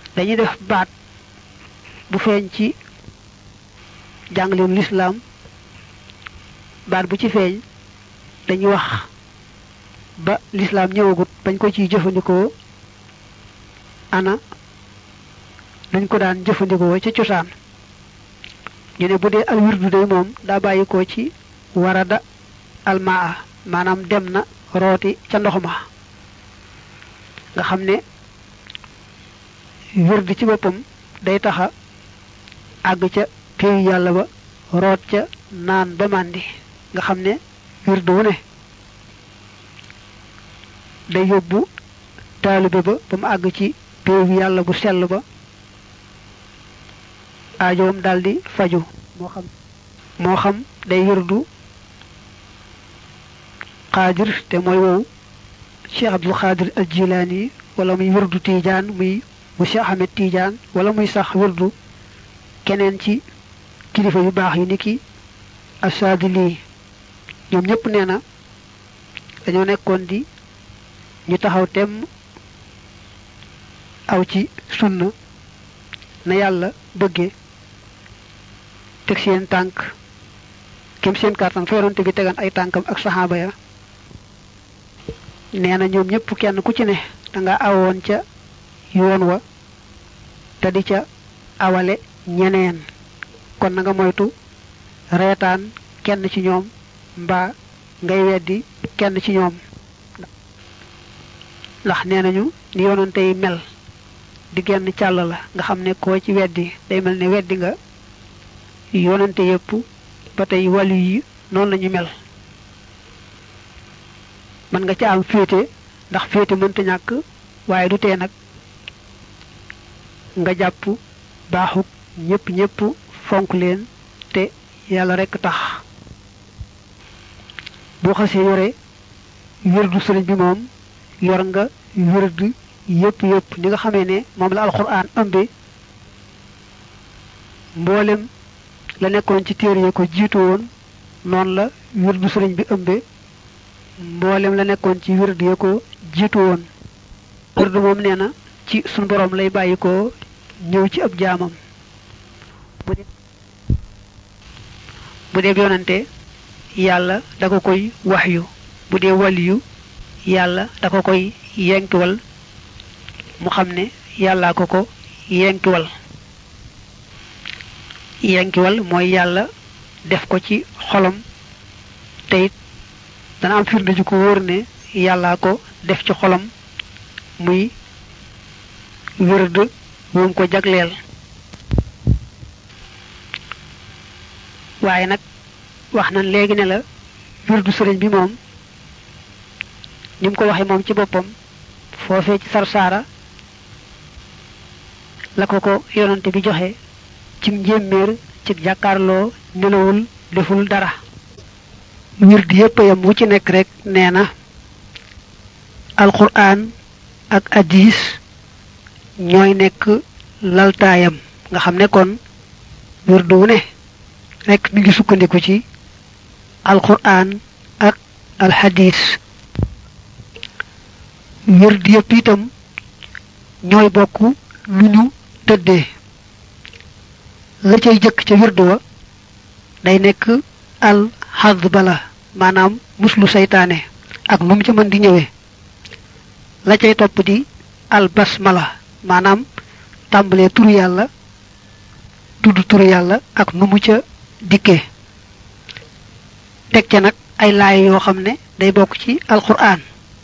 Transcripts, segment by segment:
dañuy def baat bu feeñ ci jàngaleem lislaam baat bu ci feeñ dañuy wax ba lislaam ñëwagut bañ ko ciy jëfandikoo ana dañ ko daan jëfandikoo ca cosaan ñu ne bu dee al wirdu day moom daa bàyyi ko ci warada almaa maanaam dem na rooti ca ndox ma nga xam ne wirdu ci boppam day taxa àgg ca péeyu yàlla ba root ca naan ba màndi nga xam ne wirdu wu ne day yóbbu taalibe ba ba mu àgg ci péeyu yàlla bu sell ba aajoom daldi faju moo xam moo xam day wirdu xaadir te mooy wow cheikh abdul xaadir al jilaani wala muy wirdu tiijaan muy bu cheikh ahmed tiijaan wala muy sax wirdu keneen ci kilifa yu baax yi ni ki asaadili ñoom ñëpp nee na dañoo nekkoon di ñu taxaw temm aw ci sunna na yàlla bëggee teg seen tànk kem seen kàttan fa yonante bi tegan ay tànkam ak saxaaba ya nee na ñoom ñëpp kenn ku ci ne danga awoon ca yoon wa te di ca awale ñeneen kon na nga moytu reetaan kenn ci ñoom mbaa ngay weddi kenn ci ñoom ndax nee nañu ni yonante yi mel di genn càll la nga xam ne koo ci weddi day mel ne weddi nga yonante yépp ba tey wàllu yi noonu lañu mel mën nga ca am féete ndax féete mënta ñàkk waaye du tee nag nga jàpp baaxuk ñépp ñépp fonk leen te yàlla rekk tax boo xasee yore wirdu sëriñ bi moom yor nga wirdu yépp yépp ni nga xamee ne moom la alxuraan ëmbe mboolem la nekkoon ci téere yi ko jiitu woon noonu la wirdu sëriñ bi ëmbe mboolem la nekkoon ci wirdu ya ko jiitu woon wirdu moom nee na ci sunu borom lay bàyyi ko ñëw ci ab jaamam bu dee yonante yàlla da ko koy waxyu bu dee waliyu yàlla da ko koy yenkiwal mu xam ne yàllaa ko ko yenkiwal yenkiwal mooy yàlla def ko ci xolam te it dana am firnde ju ko wóor ne yàllaa ko def ci xolam muy wërd woom ko jagleel waaye nag wax nañ léegi ne la wirdu sëriñ bi moom ni mu ko waxee moom ci boppam foofee ci sarsaara la ko ko yonante bi joxe ci njéeméer ci jàkkaarloo nelawul deful dara wird yépp yam wu ci nekk rek nee na alquran ak hadis ñooy nekk laltaayam nga xam ne kon wirdu wu ne rek mi ngi sukkandiku ci alquran ak alhadis wird yépp itam ñooy bokk lu ñu tëddee la cay jëkk ca wirdu wa day nekk al xad bala maanaam muslu seytaane ak nu mu ca mën di ñëwee la cay topp di al basmala maanaam tàmbalee turu yàlla tudd turu yàlla ak nu mu ca dikkee teg ca nag ay laay yoo xam ne day bokk ci alquran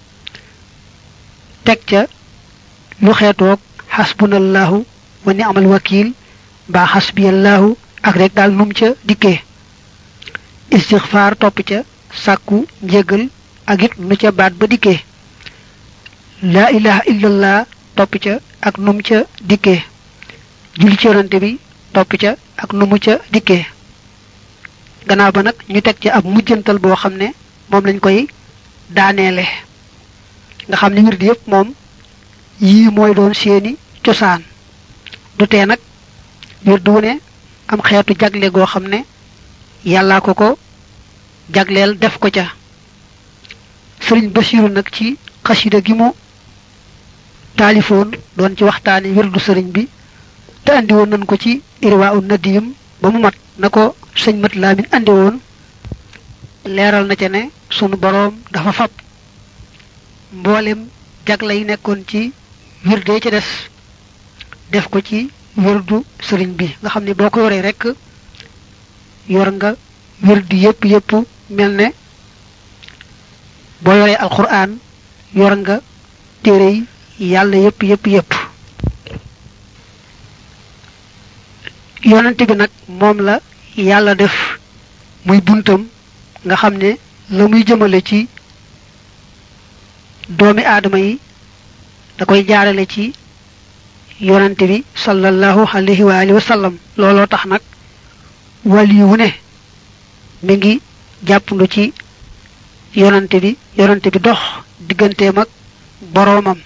teg ca lu xeetoog xasbunallahu wa ni'mal wakil mbaa xasbiyallahu ak rek daal num ca dikkee istixfaar topp ca sàkku njégal ak it nu ca baat ba dikkee laa ilaha illallah topp ca ak num ca dikkee julli ci yonante bi topp ca ak nu mu ca dikkee gannaaw ba nag ñu teg ca ab mujjantal boo xam ne moom lañ koy daaneele nga xam ne wird yépp moom yii mooy doon seeni cosaan du tee nag wird wu ne am xeetu jagle goo xam ne yàllaa ko ko jagleel def ko ca sëriñ Basiru nag ci xasida gi mu taalifoon doon ci waxtaani wirdu sëriñ bi te andi woon nañ ko ci irwa un nadim ba mu mat na ko sëñ mat laamin andi woon leeral na ca ne sunu boroom dafa fab mboolem jagla yi nekkoon ci wirde ca des def ko ci wirdu sëriñ bi nga xam ne boo ko yoree rek yor nga wirdu yépp yépp mel ne boo yoree alquran yor nga téere yi yàlla yépp yépp yépp yonante bi nag moom la yàlla def muy buntam nga xam ne la muy jëmale ci doomi aadama yi da koy jaarale ci yonante bi sallallahu alayhi wa alihi wa sallam looloo tax nag wali wu ne mi ngi jàppandu ci yonante bi yonante bi dox digganteem ak boroomam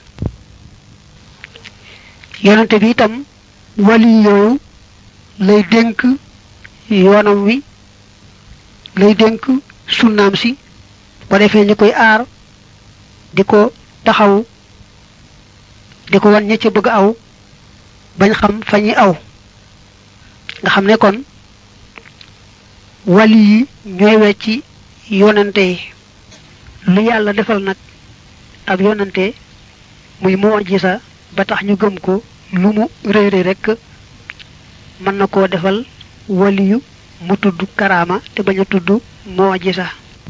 yonante bi itam wali yooyu lay dénk yoonam wi lay dénk sunnaam si ko defee ñu koy aar di ko taxaw di ko wan ña ca bëgg aw bañ xam fa ñuy aw nga xam ne kon wali yi ñooy wecci yonante yi lu yàlla defal nag ab yonante muy mu'jiza ba tax ñu gëm ko lu mu rëy rëy rek mën na koo defal waliyu mu tudd karaama te bañ a tudd mu'jiza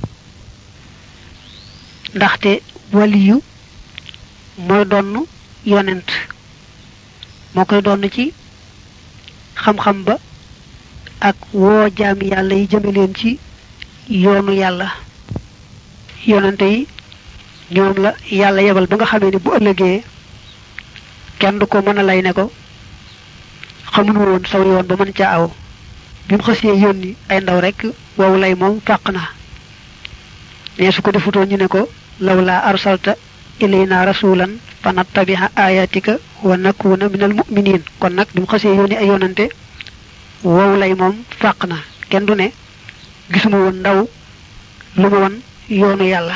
ndaxte waliyu mooy donn yonent moo koy donn ci xam-xam ba ak woo jaami yàlla yi jëme leen ci yoonu yàlla yonente yi ñoom la yàlla yebal ba nga xamee ne bu ëllëgee kenn du ko mën a lay ne ko xamuñu woon saw yoon ba mën ca aw bi mu xësee yónni ay ndaw rek wow lay moom fàq na ne su ko defutoon ñu ne ko law laa arsalta ilayna rasulan fa nattabiha ayatika wa nakuna minal mu'minin kon nag bi mu xësee yónni ay yonante wow lay moom fàq na kenn du ne gisuma woon ndaw lu ma woon yoonu yàlla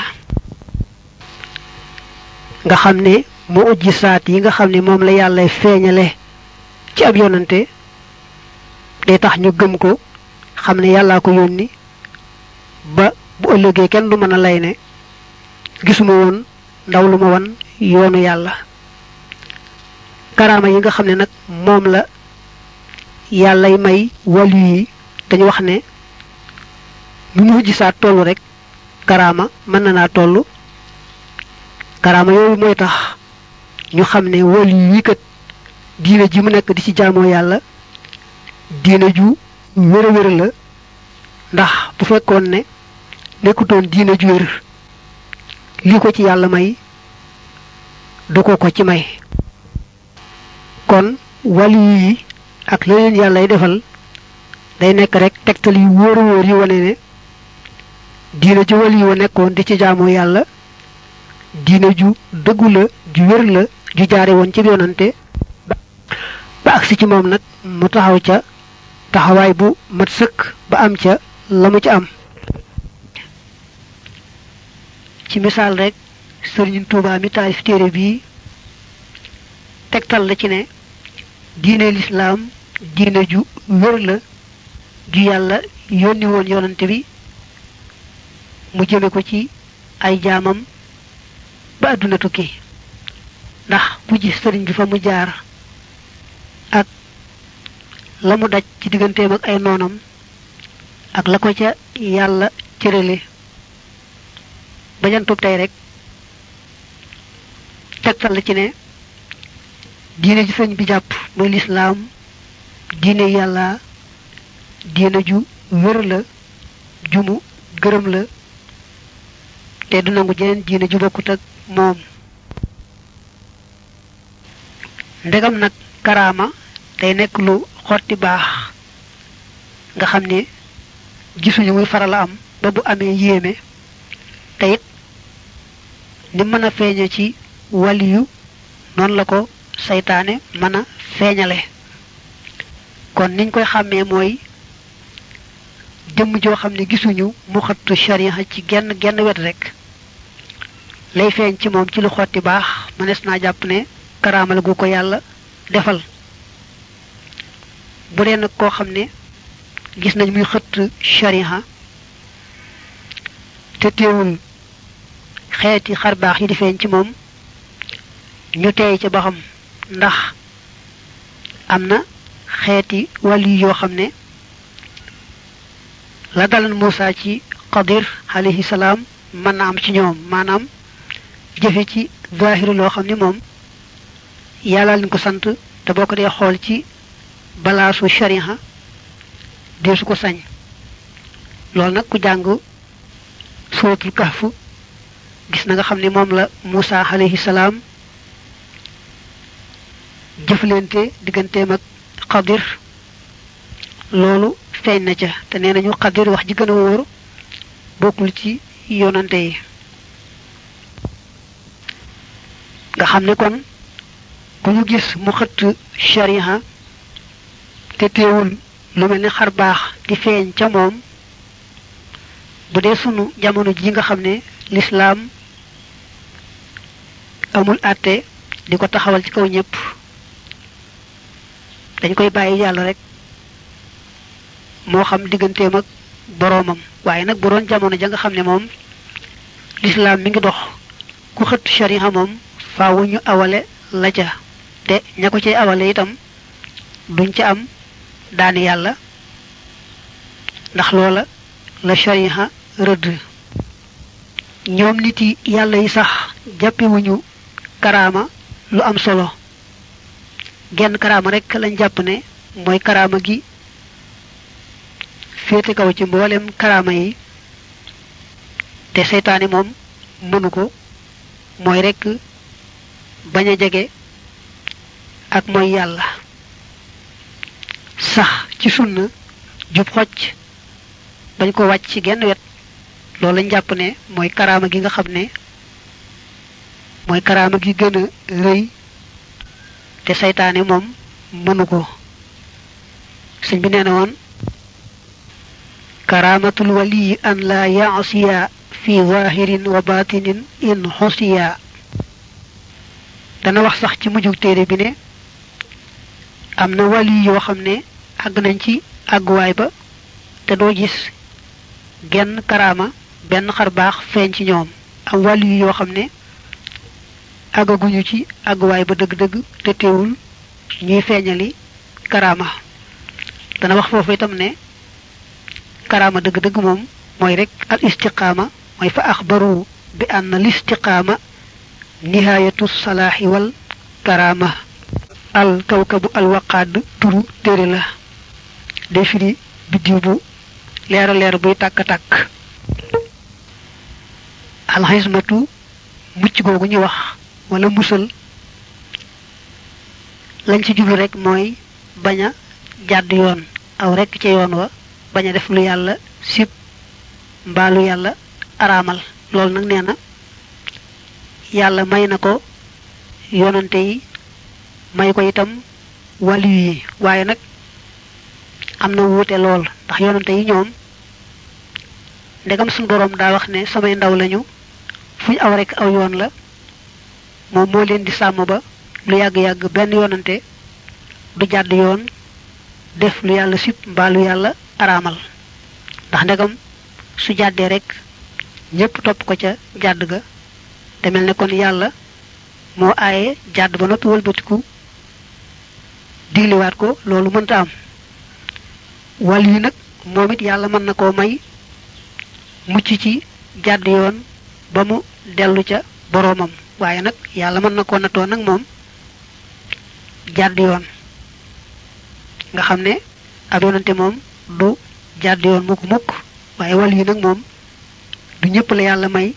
nga xam ne mu ujji saat yi nga xam ne moom la yàlla feeñale ci ab yonante day tax ñu gëm ko xam ne yàllaa ko yónni ba bu ëllëgee kenn du mën a lay ne gisuma woon ndaw lu ma wan yoonu yàlla karaama yi nga xam ne nag moom la yàllay may wàllu yi dañu wax ne lu mu gisaat tollu rek karaama mën na naa toll karaama yooyu mooy tax ñu xam ne wàllu yi kat diine ji mu nekk di ci jaamoo yàlla diine ju wér a wér la ndax bu fekkoon ne nekkutoon diine ju wér lii ko ci yàlla may du ko ko ci may kon wàllu yi ak la leen yàllay defal day nekk rek tegtal yu wóor a wóor yi wane ne diine ju wàllu yi wa nekkoon di ci jaamoo yàlla diine ju dëggu la ju wér la ju jaare woon ci yonante ba agsi ci moom nag mu taxaw ca taxawaay bu mat sëkk ba am ca la mu ca am ci misaal rek sëriñ Tuubaa mi taalif téere bii tegtal la ci ne diine lislaam diine ju wér la ju yàlla yónni woon yonante bi mu jëme ko ci ay jaamam ba àdduna tukki ndax bu gis sëriñ bi fa mu jaar ak la mu daj ci digganteem ak ay noonam ak la ko ca yàlla cërale bajantub tey rek tegtal la ci ne diine ji sëñ bi jàpp mooy lislaam diine yàlla diine ju wér la jumu gërëm la te du nangu jeneen diine ju bokkut ak moom ndegam nag karaama day nekk lu xotti baax nga xam ne gisuñu muy faral a am ba bu amee yéeme te it ni mën a feeñe ci waliyu noonu la ko saytaane mën a feeñale kon niñ koy xàmmee mooy jëmm joo xam ne gisuñu mu xattu sharia ci genn genn wet rek lay feeñ ci moom ci lu xotti baax mënees naa jàpp ne karaamal gu ko yàlla defal bu dee nag koo xam ne gis nañ muy xëtt shariha te teewul xeeti xarbaax yi di feeñ ci moom ñu teey ca ba xam ndax am na xeeti wàlli yoo xam ne la dalan Muusa ci Qadir alayhi salaam mën na am ci ñoom maanaam jëfe ci zahiri loo xam ni moom yàlla lañ ko sant te boo ko dee xool ci balaasu shariha dee su ko sañ loolu nag ku jàng suratul kahf gis na nga xam ne moom la Muusa alayhi salaam jëflante digganteem ak Qadir loolu feeñ na ca te nee nañu Qadir wax ji gën a wóor bokkul ci yonante yi nga xam ne kon ku ñu gis mu xëtt shariha te teewul lu mel ni xar baax di feeñ ca moom bu dee sunu jamono ji nga xam ne lislaam amul àtte di ko taxawal ci kaw ñépp dañ koy bàyyi yàlla rek moo xam digganteem ak boroomam waaye nag bu doon jamono ja nga xam ne moom lislaam mi ngi dox ku xëtt shariha moom faawu ñu awale la ca te ña ko cay awale itam duñ ca am daani yàlla ndax loola la shariha rëdd ñoom nit yi yàlla yi sax jàppewuñu karaama lu am solo genn karaama rek lañ jàpp ne mooy karaama gi féete kaw ci mboolem karaama yi te seytaane moom mënu ko mooy rek bañ a jege ak mooy yàlla sax ci sunna jub xocc bañ ko wàcc ci genn wet loolu lañ jàpp ne mooy karaama gi nga xam ne mooy karaama gi gën a rëy te seytaane moom mënu ko sëñ bi nee na woon karaamatul waliyi an la yaasiya fi zahirin wa batinin in xusiya dana wax sax ci mujjug téere bi ne am na wali yoo xam ne àgg nañ ci àgguwaay ba te doo gis genn karaama benn xar baax feeñ ci ñoom am wali yoo xam ne àggaguñu ci àgguwaay ba dëgg-dëgg te teewul ñuy feeñali karaama dana wax foofu itam ne karaama dëgg-dëgg moom mooy rek al istiqaama mooy fa axbaru bi anna al istiqaama nihaayatu salaaxi wal karaama al kawkabu al waqaad turu téere la day firi biddiw bu leera leer buy tàkk-tàkk alxismatu mucc googu ñu wax wala musal lañ ci jublu rek mooy bañ a jàdd yoon aw rek ca yoon wa bañ a def lu yàlla sib mbaa lu yàlla araamal loolu nag nee na yàlla may na ko yonante yi may ko itam wàllu yi waaye nag am na wuute lool ndax yonante yi ñoom ndegam suñu boroom daa wax ne samay ndaw lañu fu ñu aw rek aw yoon la moom moo leen di sàmm ba lu yàgg-yàgg benn yonante du jàdd yoon def lu yàlla sib mbaa lu yàlla araamal ndax ndegam su jàddee rek ñépp topp ko ca jàdd ga te mel ne kon yàlla moo aaye jàdd ba noppi wëlbatiku digliwaat ko loolu mënta am wàll yi nag moom it yàlla mën na koo may mucc ci jàdd yoon ba mu dellu ca boroomam waaye nag yàlla mën na koo nattoo nag moom jàdd yoon nga xam ne ab yonante moom du jàdd yoon mukk mukk waaye wàll yi nag moom du ñëpp la yàlla may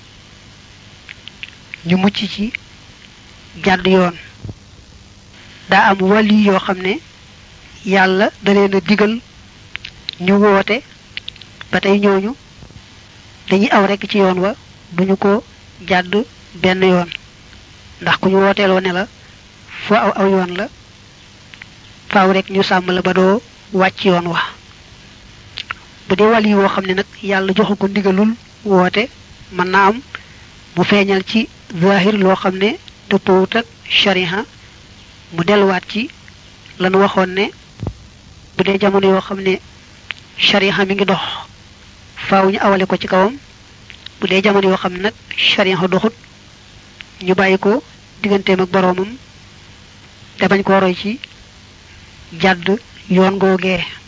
ñu mucc ci jàdd yoon daa am wàll yi yoo xam ne yàlla da leen a digal ñu woote ba tey ñooñu dañuy aw rekk ci yoon wa duñu ko jàdd benn yoon ndax ku ñu wooteeloo ne la foo aw aw yoon la faaw rek ñu sàmm la ba doo wàcc yoon wa bu dee wàll yi woo xam ne nag yàlla joxu ko ndigalul woote mën naa am mu feeñal ci zahir loo xam ne dëppoowut ak shariha mu delluwaat ci lanu waxoon ne bu dee jamono yoo xam ne shariha mi ngi dox faaw ñu awale ko ci kawam bu dee jamono yoo xam ne nag shariha doxut ñu bàyyi ko digganteem ak boroomam te bañ ko roy ci jàdd yoon googee